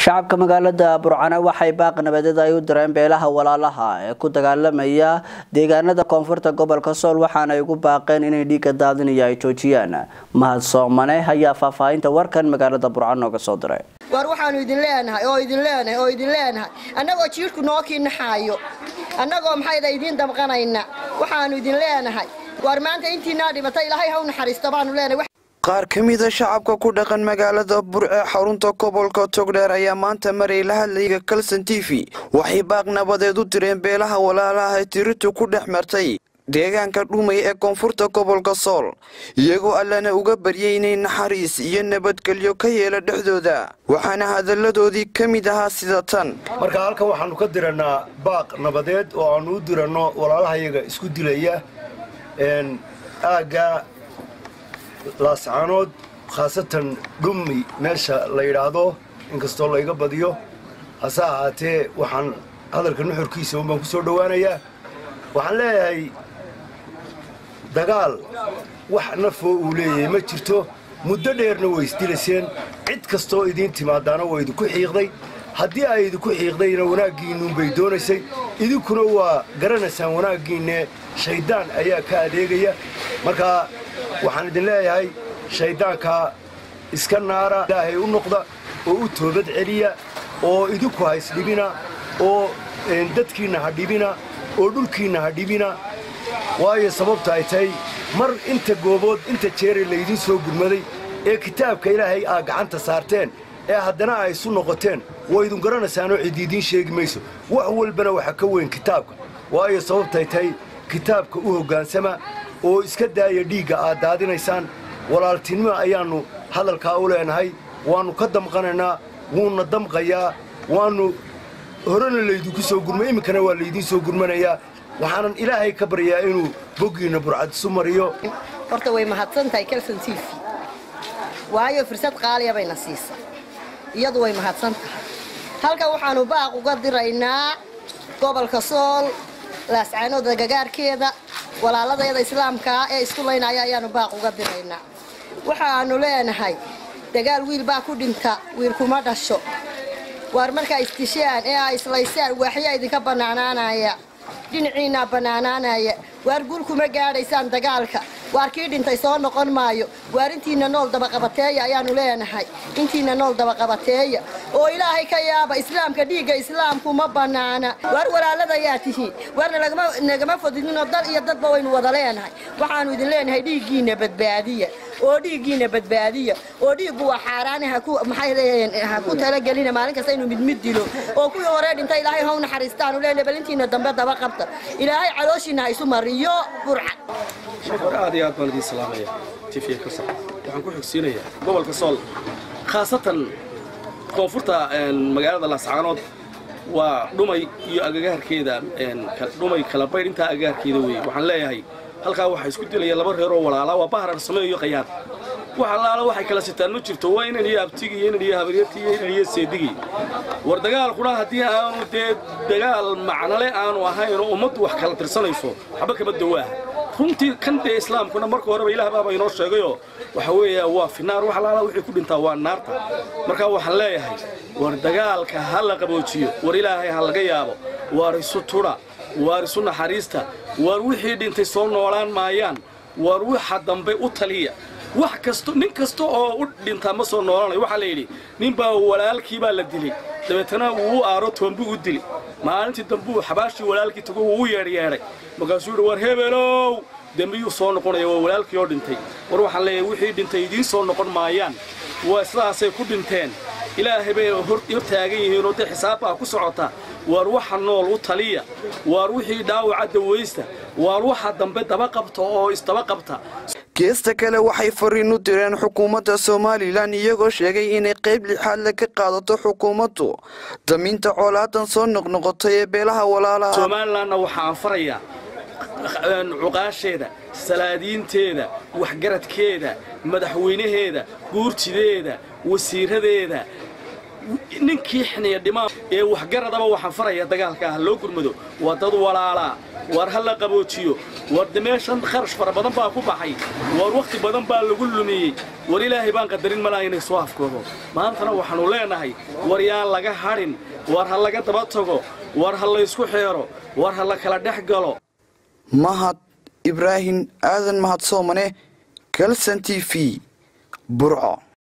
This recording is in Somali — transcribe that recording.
shacabka magaalada burcane waxay baaq nabadeed ay u direen beelaha walaalaha ee ku dagaalamaya deegaanada koonfurta gobolka sool waxaana ay ugu baaqeen inay dhiiga daadinaya ay joojiyaan mahad soomane ayaa faahfaahinta warkan magaalada burcane nooga soo diray waar waxaanu idin leenahay oo idin leenahay oo idin leenahay annagoo jiirhku noo kiinaxaayo annagoo maxayda idiin damqanayna waxaanu idin leenahay waar maanta intiinaa dhimatay ilaahay ha u naxariisto baanu leenahay qaar ka mida shacabka ku dhaqan magaalada burce xarunta gobolka togdheer ayaa maanta maray la hadlayga kalson t v waxay baaq nabadeed u direen beelaha walaalaha ee tiritu ku dhex martay deegaanka dhumay ee koonfurta gobolka sool iyagoo allana uga baryay inay naxariis iyo nabadgelyo ka yeela dhexdooda waxaana hadalladoodii ka mid ahaa sida tan marka halkan waxaannu ka dirannaa baaq nabadeed oo aannu u diranno walaalahayaga isku dilaya aagga laascaanood khaasatan dhummi meesha la yidhaahdo inkastoo layga badiyo hase ahaatee waxaan hadalka nuxurkiisa un baan ku soo dhowaanayaa waxaan leeyahay dagaal wax nafoo uu leeyahay ma jirto muddo dheerna way isdilayseen cid kastoo idiin timaadaana waa idinku xiiqday haddii ay idinku xiiqdayna wanaaggiinnuunbay doonaysay idinkuna waa garanaysaan wanaaggiinne shayddaan ayaa ka adeegaya markaa waxaan idin leeyahay shayddaankaa iska naara ilaahay u noqda oo u toobad celiya oo idinku ha isdhibina oo dadkiinna ha dhibina oo dhulkiinna ha dhibina waayo sababta ay tahay mar inta goobood inta jeere laydiin soo gurmaday ee kitaabka ilaahay aa gacanta saarteen ee haddana ay isu noqoteen waa idin garanaysaanoo cidiidiin sheegi mayso wax walbana waxa ka weyn kitaabka waayo sababtay tahay kitaabka u hoggaansama oo iska daaya dhiigga aad daadinaysaan walaaltinimo ayaannu hadalkaa u leenahay waannu ka damqanaynaa wuuna damqayaa waannu horena laydinku soo gurmay iminkana waa laydiin soo gurmanayaa waxaanan ilaahay ka baryaa inuu boggiinna burcad isu mariyo horta way mahadsan tahay kelson t v waayo fursad qaaliya bayna siisa iyadu way mahadsan tahay halkan waxaannu baaq uga diraynaa gobolka sool laascaanooda gagaarkeeda walaaladayada islaamkaa ee isku laynaya ayaannu baaq uga diraynaa waxaannu leenahay dagaal wiil baa ku dhinta wiil kuma dhasho waar markaa isdishaan ee aa islaysaan waaxyaa idinka bannaanaanaya dhinaciinnaa bannaanaanaya waar guul kuma gaadhaysaan dagaalka waar kii dhintay soo noqon maayo waar intiinna nool dabaqabateeya ayaannu leenahay intiinna nool dabaqabateeya oo ilaahay ka yaaba islaamka dhiigga islaamku ma bannaana waar walaaladayaa tihiin waarna nagama fodidinoo dal iyo dadba waynu wada leenahay waxaannu idin leenahay dhiiggiinna badbaadiya oo dhiiggiinna badbaadiya oo dhiiggu waa xaaraane ha ku talagelina maalin kasta inuu midmid dilo oo kuwii horee dhintay ilaahay haw naxariistaanu leenahay bal intiinna dambe daba qabta ilaahay calooshiinna ha isu mariyo burca hore aad iyo aad baan idiin salaamaya tifiya ka sac waxaan ku xigsiinayaa gobolka sool khaasatan koonfurta magaalada laascaanood waa dhumay iyo agagaarkeeda dhumay kala baydh intaa agagaarkeeda weeye waxaan leeyahay halkaa waxaa isku dilaya laba reer oo walaala waa bahrar sameeyo iyo qayaad wax allaala waxay kala sitaan ma jirto waa inan iyo abtigi iyo inan iyo habaryartii iyo inan iyo seedigii war dagaalkuna haddii aanu dee dagaal macnale aanu ahayn oo ummaddu wax kala tirsanayso waxba kama dawaaha runtii kan dee islaamkuna marka horeba ilaah baaba inoo sheegayoo waxa weeya waa finaar wax allaala wixii ku dhintaa waa naarta marka waxaan leeyahay war dagaalka ha la qaboojiyo war ilaahay ha laga yaabo waar isu tudha waar isu naxariista waar wixii dhintay soo noolaan maayaan waar waxa dambe u taliya wax kasto nin kasta oo u dhintaa ma soo noolanayo waxaa la yidhi ninbaa walaalkii baa la dilay dabeetana uu u aaro toonbuu u dili maalintii dambuu xabaashii walaalkii tago wuu u yeedhyeedhay markaasuu yidhi war hebelow dembiyuu soo noqonaya waa walaalkii oo dhintay war waxaan leeyahay wixii dhintay idiin soo noqon maayaan waa sidaasay ku dhinteen ilaahay bay hor taagan yihiin oo dee xisaabbaa ku socota waar waxa nool u taliya waar wixii dhaawaca dawaysta waar waxa dambe daba qabta oo isdaba qabta geesta kale waxay fariin u direen xukuumadda somalilan iyagoo sheegay inay qayb lixaadle ka qaadato xukuumaddu daminta coolaadan soo noqnoqotay ee beelaha walaalaha somalilanna waxaan farayaa cuqaasheeda salaadiinteeda waxgaradkeeda madaxweynaheeda guurtideeda wasiiradeeda ninkii xiniya dhimaa ee waxgaradaba waxaan faraya dagaalka ah loo gurmado waa dad walaalaa war ha la qaboojiyo war de meeshan kharash fara badan baa ku baxay war wakhti badan baa lagu lumiyey war ilaahay baan qadarin malaa inay soo afkoodo maantana waxaannu leenahay war yaan laga hadhin war ha laga daba tago war ha laysku xeero war ha la kala dhex galo mahad ibraahim aadan mahad soomane kalson t v burco